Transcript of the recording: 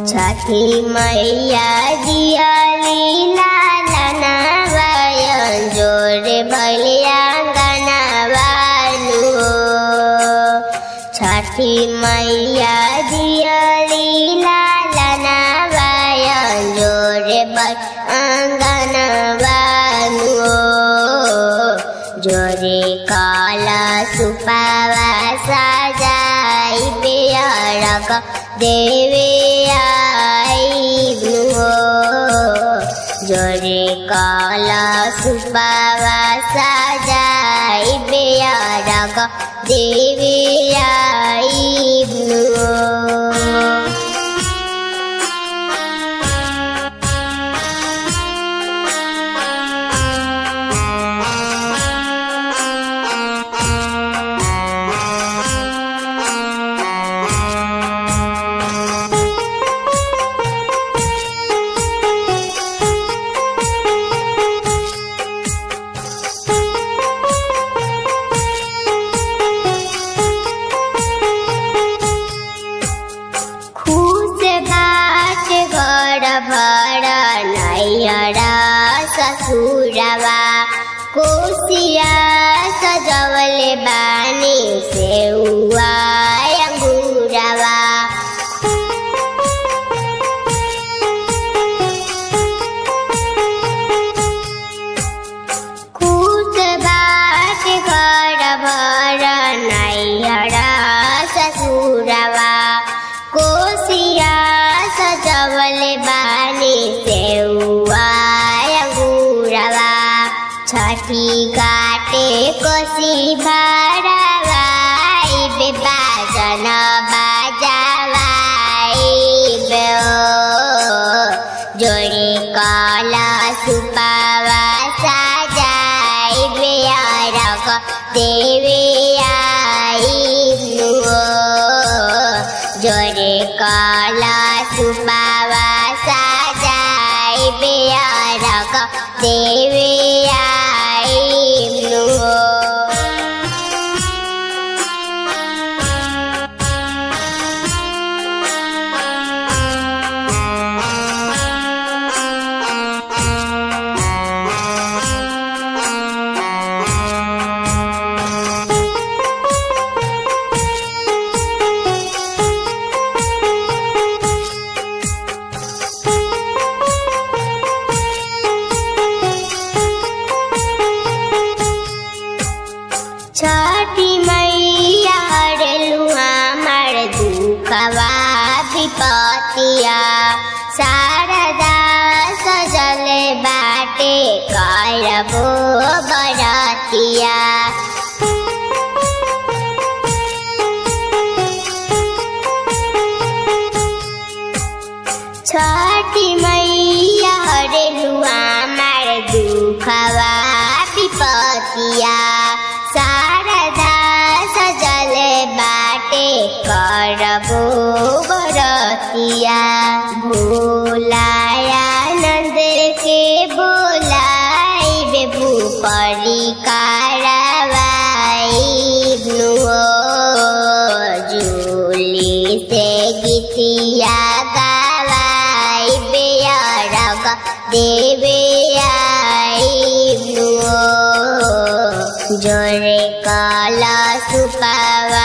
छठी मैया दियाली लालना बायन जोरे भलिया गनावालू छठी मैया दियाली लालना बायन जोरे बल अंगनवालू जोरे काला सुपावा साजाई बेअरक देवे आइब्नु जोरे काला सुपावा साजाई बेअरक देवे आइब्नु खुश बाट घर भर नैयरा ससुरवा कोसिया सजवले बानी सेउवा अंगुरवा खुश बाट घर भर नैयरा ससुरवा कोसिया सजवले बानी सेउवा अंगुरवा छठी काटे कोसी भरवाई बेबाजन बाजावाई बेओ जोड़े काला सुपावा साजाई बेअरक देवे आइब्नु जोरे काला सुपावा साजाई बेअरक देवे आइब्नु छठी मैया हरलू हमार दुखवा विपतिया शारदा सजल बाटे करबो बरतिया छठी मैया हरलू हमार दुखवा विपतिया शारदा सजल बाटे करबो बरतिया भोलाया नंद के बोलाई बेबू परी कारवाई जूली से गीतिया गवाई बेअरग देवे आइब्नु जोरे काला सुपावा